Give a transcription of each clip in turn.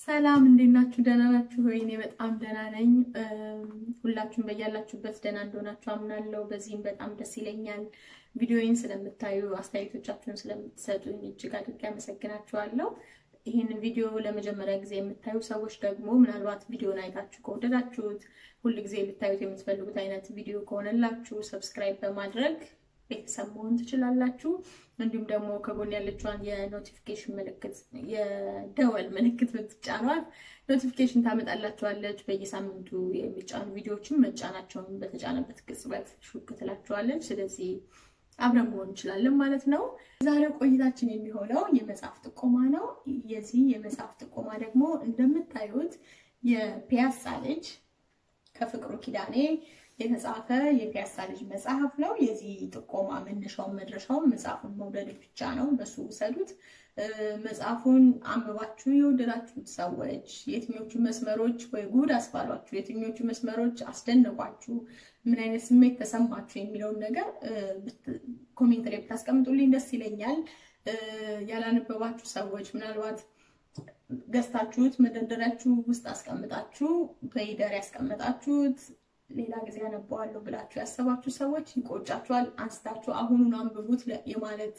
ሰላም እንዴት ናችሁ? ደህና ናችሁ ወይ? እኔ በጣም ደህና ነኝ። ሁላችሁም በያላችሁበት ደህና እንደሆናችሁ አምናለሁ። በዚህም በጣም ደስ ይለኛል። ቪዲዮዬን ስለምታዩ አስተያየቶቻችሁን ስለምትሰጡኝ እጅግ አድርጌ አመሰግናችኋለሁ። ይህን ቪዲዮ ለመጀመሪያ ጊዜ የምታዩ ሰዎች ደግሞ ምናልባት ቪዲዮን አይታችሁ ከወደዳችሁት ሁልጊዜ ልታዩት የምትፈልጉት አይነት ቪዲዮ ከሆነላችሁ ሰብስክራይብ በማድረግ ቤተሰብ መሆን ትችላላችሁ። እንዲሁም ደግሞ ከጎን ያለችዋን የኖቲፊኬሽን ምልክት የደወል ምልክት ብትጫኗት ኖቲፊኬሽን ታመጣላችኋለች። በየሳምንቱ የሚጫኑ ቪዲዮዎችን መጫናቸውን በተጫነበት ቅጽበት ሹክ ትላችኋለች። ስለዚህ አብረን መሆን እንችላለን ማለት ነው። ዛሬው ቆይታችን የሚሆነው የመጽሐፍ ጥቆማ ነው። የዚህ የመጽሐፍ ጥቆማ ደግሞ እንደምታዩት የፒያሳ ልጅ ከፍቅሩ ኪዳኔ የተጻፈ የፒያሳ ልጅ መጽሐፍ ነው። የዚህ ጥቆማ መነሻውን መድረሻውን መጽሐፉን መውደድ ብቻ ነው። በሱ ውሰዱት። መጽሐፉን አንብባችሁ የወደዳችሁት ሰዎች የትኞቹ መስመሮች ወይ ጉድ አስባሏችሁ፣ የትኞቹ መስመሮች አስደነቋችሁ፣ ምን አይነት ስሜት ተሰማችሁ የሚለውን ነገር ኮሜንት ላይ ብታስቀምጡልኝ ደስ ይለኛል። ያላነበባችሁ ሰዎች ምናልባት ገዝታችሁት መደርደሪያችሁ ውስጥ አስቀምጣችሁ በይደር ያስቀመጣችሁት ሌላ ጊዜ ያነበዋለሁ ብላችሁ ያሰባችሁ ሰዎች ይቆጫችኋል። አንስታችሁ አሁኑን አንብቡት የማለት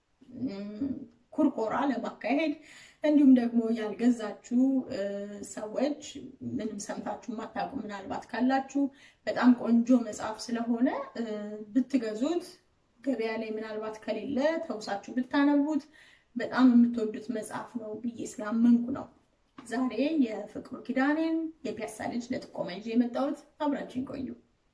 ኩርቆራ ለማካሄድ እንዲሁም ደግሞ ያልገዛችሁ ሰዎች ምንም ሰምታችሁ የማታውቁ ምናልባት ካላችሁ በጣም ቆንጆ መጽሐፍ ስለሆነ ብትገዙት ገበያ ላይ ምናልባት ከሌለ ተውሳችሁ ብታነቡት በጣም የምትወዱት መጽሐፍ ነው ብዬ ስላመንኩ ነው ዛሬ የፍቅሩ ኪዳኔን የፒያሳ ልጅ ለጥቆማ ይዤ የመጣሁት። አብራችን ቆዩ።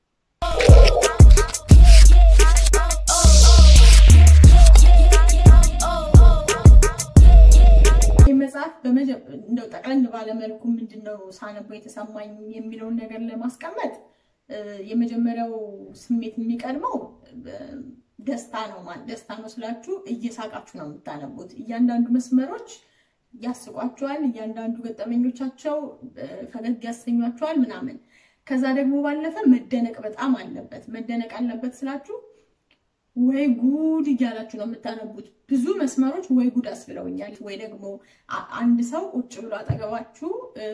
ይህ መጽሐፍ እንደው ጠቅለል ባለመልኩ ምንድነው ሳነበው የተሰማኝ የሚለውን ነገር ለማስቀመጥ የመጀመሪያው ስሜት የሚቀድመው ደስታ ነው። ማለት ደስታ ነው ስላችሁ እየሳቃችሁ ነው የምታነቡት። እያንዳንዱ መስመሮች ያስቋቸዋል። እያንዳንዱ ገጠመኞቻቸው ፈገግ ያሰኟቸዋል ምናምን። ከዛ ደግሞ ባለፈ መደነቅ በጣም አለበት። መደነቅ አለበት ስላችሁ ወይ ጉድ እያላችሁ ነው የምታነቡት። ብዙ መስመሮች ወይ ጉድ አስብለውኛል። ወይ ደግሞ አንድ ሰው ቁጭ ብሎ አጠገባችሁ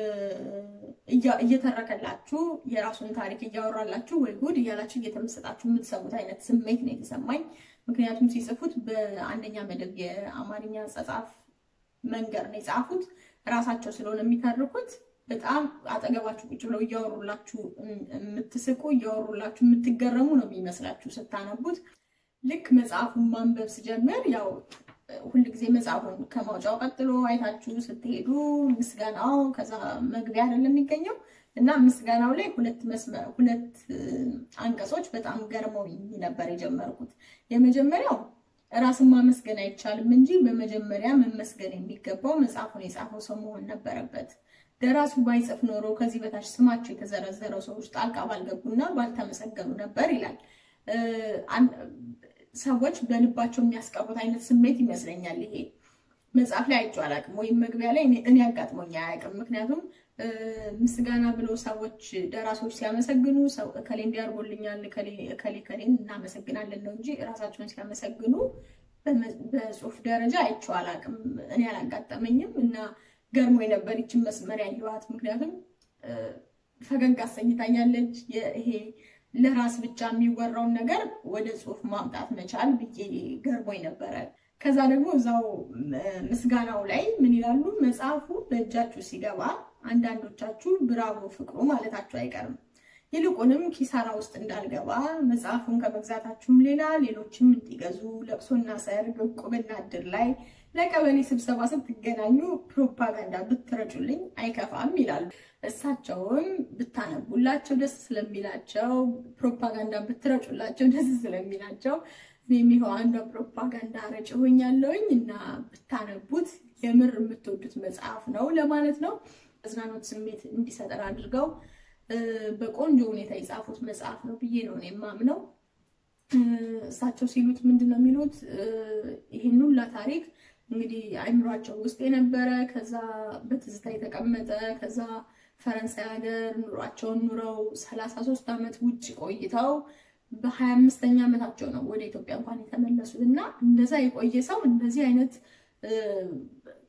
እየተረከላችሁ የራሱን ታሪክ እያወራላችሁ ወይ ጉድ እያላችሁ እየተመሰጣችሁ የምትሰሙት አይነት ስሜት ነው የተሰማኝ። ምክንያቱም ሲጽፉት በአንደኛ መደብ የአማርኛ አጻጻፍ መንገድ ነው የጻፉት። ራሳቸው ስለሆነ የሚተርኩት በጣም አጠገባችሁ ቁጭ ብለው እያወሩላችሁ የምትስቁ እያወሩላችሁ የምትገረሙ ነው የሚመስላችሁ ስታነቡት። ልክ መጽሐፉን ማንበብ ስጀምር ያው ሁልጊዜ መጽሐፉን ከማውጫው ቀጥሎ አይታችሁ ስትሄዱ ምስጋናው ከዛ መግቢያ አይደለም የሚገኘው እና ምስጋናው ላይ ሁለት መስመር ሁለት አንቀጾች በጣም ገርመው ነበር የጀመርኩት። የመጀመሪያው ራስን ማመስገን አይቻልም እንጂ በመጀመሪያ መመስገን የሚገባው መጽሐፉን የጻፈው ሰው መሆን ነበረበት። ደራሱ ባይጽፍ ኖሮ ከዚህ በታች ስማቸው የተዘረዘረው ሰዎች ጣልቃ ባልገቡና ባልተመሰገኑ ነበር ይላል። ሰዎች በልባቸው የሚያስቀሩት አይነት ስሜት ይመስለኛል። ይሄ መጽሐፍ ላይ አይቼው አላውቅም፣ ወይም መግቢያ ላይ እኔ አጋጥሞኝ አያውቅም። ምክንያቱም ምስጋና ብለው ሰዎች ደራሲዎች ሲያመሰግኑ ሰው እከሌ እንዲያርጎልኛል እከሌ ከሌን እናመሰግናለን ነው እንጂ እራሳቸውን ሲያመሰግኑ በጽሁፍ ደረጃ አይቼው አላውቅም። እኔ አላጋጠመኝም እና ገርሞ የነበር ይችን መስመር ያየኋት። ምክንያቱም ፈገግ አሰኝታኛለች። ይሄ ለራስ ብቻ የሚወራውን ነገር ወደ ጽሁፍ ማምጣት መቻል ብዬ ገርሞኝ ነበረ። ከዛ ደግሞ እዛው ምስጋናው ላይ ምን ይላሉ? መጽሐፉ በእጃችሁ ሲገባ አንዳንዶቻችሁ ብራቮ ፍቅሩ ማለታችሁ አይቀርም። ይልቁንም ኪሳራ ውስጥ እንዳልገባ መጽሐፉን ከመግዛታችሁም ሌላ ሌሎችም እንዲገዙ ለቅሶና ሰርግ፣ ዕቁብና እድር ላይ ለቀበሌ ስብሰባ ስትገናኙ ፕሮፓጋንዳ ብትረጩልኝ አይከፋም ይላሉ። እሳቸውም ብታነቡላቸው ደስ ስለሚላቸው ፕሮፓጋንዳ ብትረጩላቸው ደስ ስለሚላቸው እኔም ይኸው አንዷ ፕሮፓጋንዳ ረጭ ሆኛለሁኝ እና ብታነቡት የምር የምትወዱት መጽሐፍ ነው ለማለት ነው። አዝናኖት ስሜት እንዲሰጠር አድርገው በቆንጆ ሁኔታ የጻፉት መጽሐፍ ነው ብዬ ነው የማምነው። እሳቸው ሲሉት ምንድን ነው የሚሉት? ይህን ሁላ ታሪክ እንግዲህ አይምሯቸው ውስጥ የነበረ ከዛ በትዝታ የተቀመጠ ከዛ ፈረንሳይ ሀገር ኑሯቸውን ኑረው ሰላሳ ሶስት ዓመት ውጭ ቆይተው በሀያ አምስተኛ ዓመታቸው ነው ወደ ኢትዮጵያ እንኳን የተመለሱት እና እንደዛ የቆየ ሰው እንደዚህ አይነት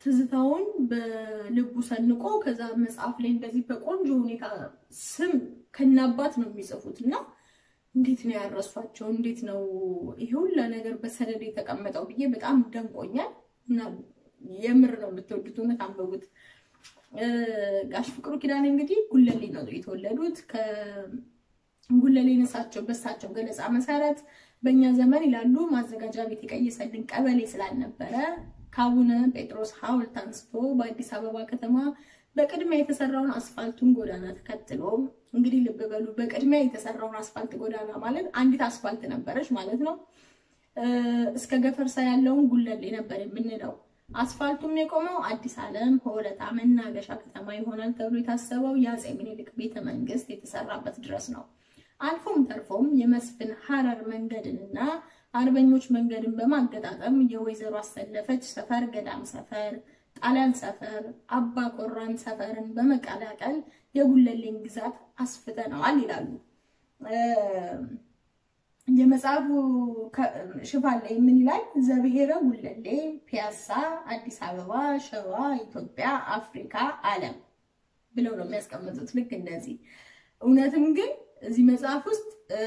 ትዝታውን በልቡ ሰንቆ ከዛ መጽሐፍ ላይ እንደዚህ በቆንጆ ሁኔታ ስም ከናባት ነው የሚጽፉት እና እንዴት ነው ያረሷቸው? እንዴት ነው ይሄ ሁላ ነገር በሰነድ የተቀመጠው ብዬ በጣም ደንቆኛል። እና የምር ነው የምትወዱት፣ እውነት አንብቡት። ጋሽ ፍቅሩ ኪዳኔ እንግዲህ ጉለሌ ነው የተወለዱት። ከጉለሌ ነሳቸው በሳቸው ገለጻ መሰረት በእኛ ዘመን ይላሉ ማዘጋጃ ቤት የቀየሰልን ቀበሌ ስላልነበረ ከአቡነ ጴጥሮስ ሐውልት አንስቶ በአዲስ አበባ ከተማ በቅድሚያ የተሰራውን አስፋልቱን ጎዳና ተከትሎ እንግዲህ ልብ በሉ፣ በቅድሚያ የተሰራውን አስፋልት ጎዳና ማለት አንዲት አስፋልት ነበረች ማለት ነው። እስከ ገፈርሳ ያለውን ጉለሌ ነበር የምንለው። አስፋልቱም የቆመው አዲስ ዓለም ሆለታ መናገሻ ከተማ ይሆናል ተብሎ የታሰበው የአፄ ምኒልክ ቤተ መንግስት የተሰራበት ድረስ ነው። አልፎም ተርፎም የመስፍን ሐረር መንገድንና አርበኞች መንገድን በማገጣጠም የወይዘሮ አሰለፈች ሰፈር፣ ገዳም ሰፈር፣ ጣሊያን ሰፈር፣ አባ ቆራን ሰፈርን በመቀላቀል የጉለሌን ግዛት አስፍተነዋል ይላሉ። የመጽሐፉ ሽፋን ላይ ምን ይላል? ዘብሔረ ጉለሌ፣ ፒያሳ፣ አዲስ አበባ፣ ሸዋ፣ ኢትዮጵያ፣ አፍሪካ፣ ዓለም ብለው ነው የሚያስቀምጡት። ልክ እንደዚህ እውነትም ግን እዚህ መጽሐፍ ውስጥ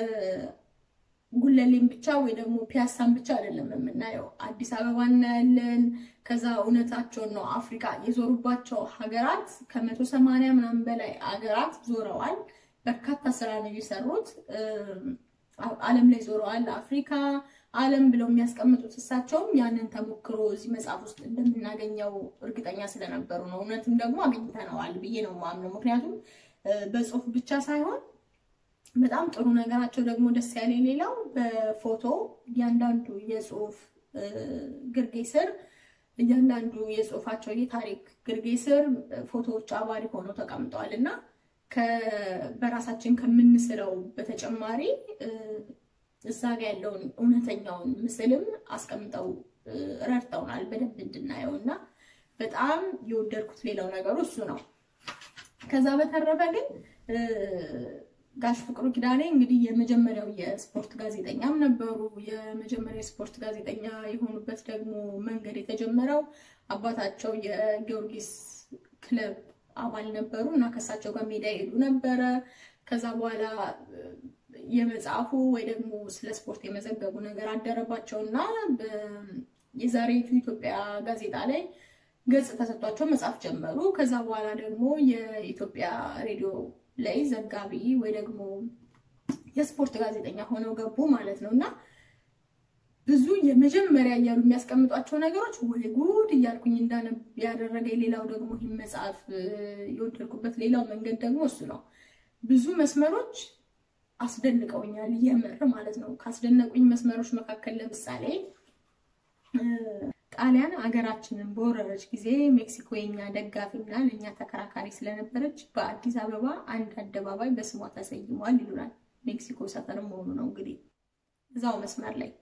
ጉለሌን ብቻ ወይ ደግሞ ፒያሳን ብቻ አይደለም የምናየው። አዲስ አበባ እናያለን። ከዛ እውነታቸውን ነው አፍሪካ የዞሩባቸው ሀገራት ከመቶ ሰማንያ ምናምን በላይ ሀገራት ዞረዋል። በርካታ ስራ ነው የሰሩት። ዓለም ላይ ዞረዋል። አፍሪካ ዓለም ብለው የሚያስቀምጡት እሳቸውም ያንን ተሞክሮ እዚህ መጽሐፍ ውስጥ እንደምናገኘው እርግጠኛ ስለነበሩ ነው። እውነትም ደግሞ አግኝተነዋል ብዬ ነው የማምነው። ምክንያቱም በጽሁፍ ብቻ ሳይሆን በጣም ጥሩ ነገራቸው ደግሞ ደስ ያለ ሌላው በፎቶ እያንዳንዱ የጽሁፍ ግርጌ ስር እያንዳንዱ የጽሁፋቸው የታሪክ ግርጌ ስር ፎቶዎች አባሪ ሆነው ተቀምጠዋል እና በራሳችን ከምንስለው በተጨማሪ እዛ ጋ ያለውን እውነተኛውን ምስልም አስቀምጠው ረድተውናል በደንብ እንድናየው እና በጣም የወደድኩት ሌላው ነገሩ እሱ ነው። ከዛ በተረፈ ግን ጋሽ ፍቅሩ ኪዳኔ እንግዲህ የመጀመሪያው የስፖርት ጋዜጠኛም ነበሩ። የመጀመሪያው የስፖርት ጋዜጠኛ የሆኑበት ደግሞ መንገድ የተጀመረው አባታቸው የጊዮርጊስ ክለብ አባል ነበሩ እና ከእሳቸው ጋር ሜዳ ይሄዱ ነበረ። ከዛ በኋላ የመጽሐፉ ወይ ደግሞ ስለ ስፖርት የመዘገቡ ነገር አደረባቸው እና የዛሬቱ ኢትዮጵያ ጋዜጣ ላይ ገጽ ተሰጥቷቸው መጽሐፍ ጀመሩ። ከዛ በኋላ ደግሞ የኢትዮጵያ ሬዲዮ ላይ ዘጋቢ ወይ ደግሞ የስፖርት ጋዜጠኛ ሆነው ገቡ ማለት ነው እና ብዙ የመጀመሪያ እያሉ የሚያስቀምጧቸው ነገሮች ወይ ጉድ እያልኩኝ እንዳነብ ያደረገ ሌላው ደግሞ ይህ መጽሐፍ የወደድኩበት ሌላው መንገድ ደግሞ እሱ ነው። ብዙ መስመሮች አስደንቀውኛል፣ የምር ማለት ነው። ካስደነቁኝ መስመሮች መካከል ለምሳሌ ጣሊያን አገራችንን በወረረች ጊዜ ሜክሲኮ የኛ ደጋፊና ለእኛ ተከራካሪ ስለነበረች በአዲስ አበባ አንድ አደባባይ በስሟ ተሰይሟል ይሉናል። ሜክሲኮ ሰፈር መሆኑ ነው እንግዲህ እዛው መስመር ላይ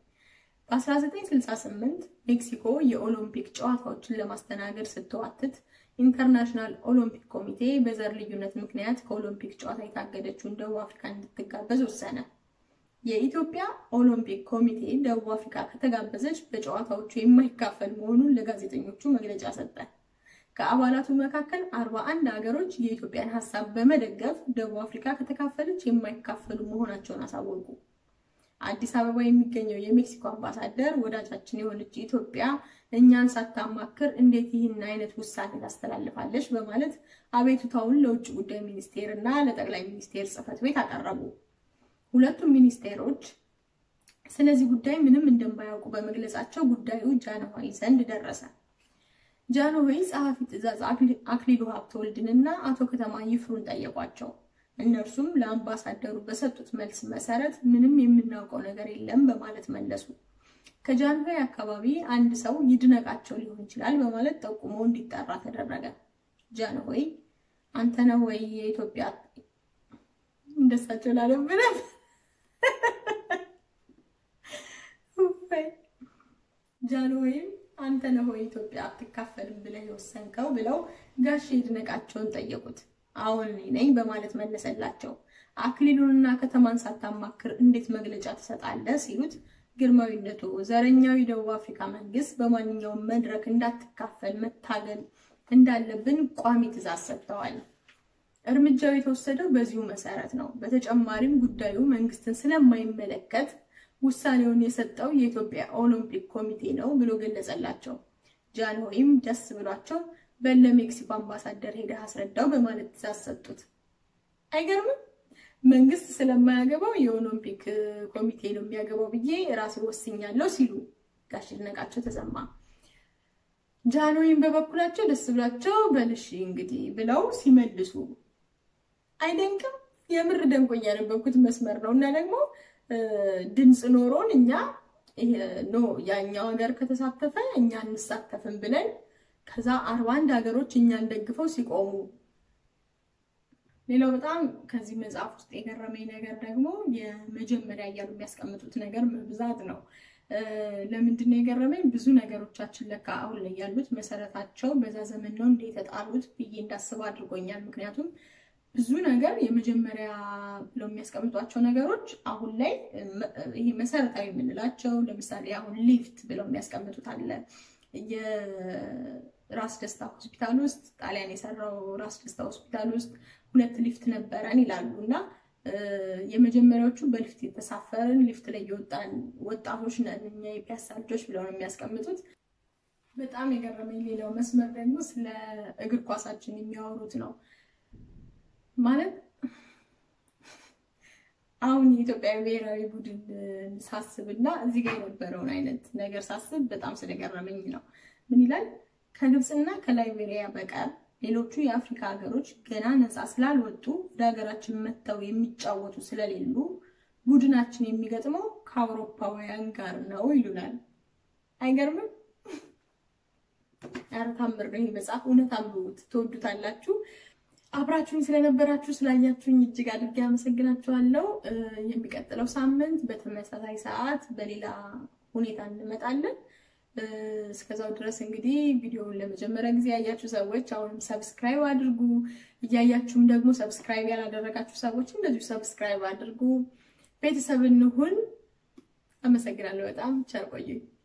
በ1968 ሜክሲኮ የኦሎምፒክ ጨዋታዎችን ለማስተናገድ ስትዋትት ኢንተርናሽናል ኦሎምፒክ ኮሚቴ በዘር ልዩነት ምክንያት ከኦሎምፒክ ጨዋታ የታገደችውን ደቡብ አፍሪካ እንድትጋበዝ ወሰነ። የኢትዮጵያ ኦሎምፒክ ኮሚቴ ደቡብ አፍሪካ ከተጋበዘች በጨዋታዎቹ የማይካፈል መሆኑን ለጋዜጠኞቹ መግለጫ ሰጠ። ከአባላቱ መካከል አርባ አንድ ሀገሮች የኢትዮጵያን ሀሳብ በመደገፍ ደቡብ አፍሪካ ከተካፈለች የማይካፈሉ መሆናቸውን አሳወቁ። አዲስ አበባ የሚገኘው የሜክሲኮ አምባሳደር ወዳጃችን የሆነች ኢትዮጵያ እኛን ሳታማክር እንዴት ይህን አይነት ውሳኔ ታስተላልፋለች? በማለት አቤቱታውን ለውጭ ጉዳይ ሚኒስቴር እና ለጠቅላይ ሚኒስቴር ጽሕፈት ቤት አቀረቡ። ሁለቱም ሚኒስቴሮች ስለዚህ ጉዳይ ምንም እንደማያውቁ በመግለጻቸው ጉዳዩ ጃንሆይ ዘንድ ደረሰ። ጃንሆይ ጸሐፊ ትእዛዝ አክሊሉ ሀብተወልድንና አቶ ከተማ ይፍሩን ጠየቋቸው። እነርሱም ለአምባሳደሩ በሰጡት መልስ መሰረት ምንም የምናውቀው ነገር የለም በማለት መለሱ። ከጃንሆይ አካባቢ አንድ ሰው ይድነቃቸው ሊሆን ይችላል በማለት ጠቁሞ እንዲጠራ ተደረገ። ጃንሆይ አንተ ነህ ወይ የኢትዮጵያ እንደሳቸው ላለብንም ጃንሆይም አንተ ነህ ወይ ኢትዮጵያ አትካፈልም ብለህ የወሰንከው ብለው ጋሼ ይድነቃቸውን ጠየቁት። አሁን እኔ ነኝ በማለት መለሰላቸው። አክሊሉንና ከተማን ሳታማክር እንዴት መግለጫ ትሰጣለህ ሲሉት ግርማዊነቱ ዘረኛው የደቡብ አፍሪካ መንግስት በማንኛውም መድረክ እንዳትካፈል መታገል እንዳለብን ቋሚ ትዕዛዝ ሰጥተዋል። እርምጃው የተወሰደው በዚሁ መሰረት ነው። በተጨማሪም ጉዳዩ መንግስትን ስለማይመለከት ውሳኔውን የሰጠው የኢትዮጵያ ኦሎምፒክ ኮሚቴ ነው ብሎ ገለጸላቸው። ጃንሆይም ደስ ብሏቸው በለ ሜክሲኮ አምባሳደር ሄደህ አስረዳው በማለት ትዕዛዝ ሰጡት። አይገርምም? መንግስት ስለማያገባው የኦሎምፒክ ኮሚቴ ነው የሚያገባው ብዬ ራሴ ወስኛለሁ ሲሉ ጋሽ ይድነቃቸው ተሰማ። ጃንሆይም በበኩላቸው ደስ ብሏቸው በልሽ እንግዲህ ብለው ሲመልሱ አይደንቅም? የምር ደንቆኝ ያነበብኩት መስመር ነው እና ደግሞ ድምፅ ኖሮን እኛ ኖ ያኛው ሀገር ከተሳተፈ እኛ እንሳተፍም ብለን ከዛ አርባ አንድ ሀገሮች እኛን ደግፈው ሲቆሙ ሌላው በጣም ከዚህ መጽሐፍ ውስጥ የገረመኝ ነገር ደግሞ የመጀመሪያ እያሉ የሚያስቀምጡት ነገር መብዛት ነው። ለምንድን ነው የገረመኝ? ብዙ ነገሮቻችን ለካ አሁን ላይ ያሉት መሰረታቸው በዛ ዘመን ነው እንደ የተጣሉት ብዬ እንዳስብ አድርጎኛል። ምክንያቱም ብዙ ነገር የመጀመሪያ ብለው የሚያስቀምጧቸው ነገሮች አሁን ላይ ይሄ መሰረታዊ የምንላቸው ለምሳሌ አሁን ሊፍት ብለው የሚያስቀምጡት አለ። የራስ ደስታ ሆስፒታል ውስጥ ጣሊያን የሰራው ራስ ደስታ ሆስፒታል ውስጥ ሁለት ሊፍት ነበረን ይላሉ እና የመጀመሪያዎቹ በሊፍት የተሳፈርን ሊፍት ላይ የወጣን ወጣቶች ነን እኛ የፒያሳ ልጆች ብለው ነው የሚያስቀምጡት። በጣም የገረመኝ ሌላው መስመር ደግሞ ስለ እግር ኳሳችን የሚያወሩት ነው። ማለት አሁን የኢትዮጵያ ብሔራዊ ቡድን ሳስብ እና እዚህ ጋር የነበረውን አይነት ነገር ሳስብ በጣም ስለገረመኝ ነው። ምን ይላል? ከግብፅና ከላይቤሪያ በቀር ሌሎቹ የአፍሪካ ሀገሮች ገና ነፃ ስላልወጡ ወደ ሀገራችን መጥተው የሚጫወቱ ስለሌሉ ቡድናችን የሚገጥመው ከአውሮፓውያን ጋር ነው ይሉናል። አይገርምም? ኧረ ታምር ነው ይህ መጽሐፍ። እውነት አንብቡት፣ ትወዱታላችሁ። አብራችሁኝ ስለነበራችሁ ስላያችሁኝ እጅግ አድርጌ አመሰግናችኋለሁ። የሚቀጥለው ሳምንት በተመሳሳይ ሰዓት በሌላ ሁኔታ እንመጣለን። እስከዛው ድረስ እንግዲህ ቪዲዮውን ለመጀመሪያ ጊዜ ያያችሁ ሰዎች አሁንም ሰብስክራይብ አድርጉ። እያያችሁም ደግሞ ሰብስክራይብ ያላደረጋችሁ ሰዎች እንደዚሁ ሰብስክራይብ አድርጉ። ቤተሰብ እንሁን። አመሰግናለሁ በጣም ቸር ቆዩኝ።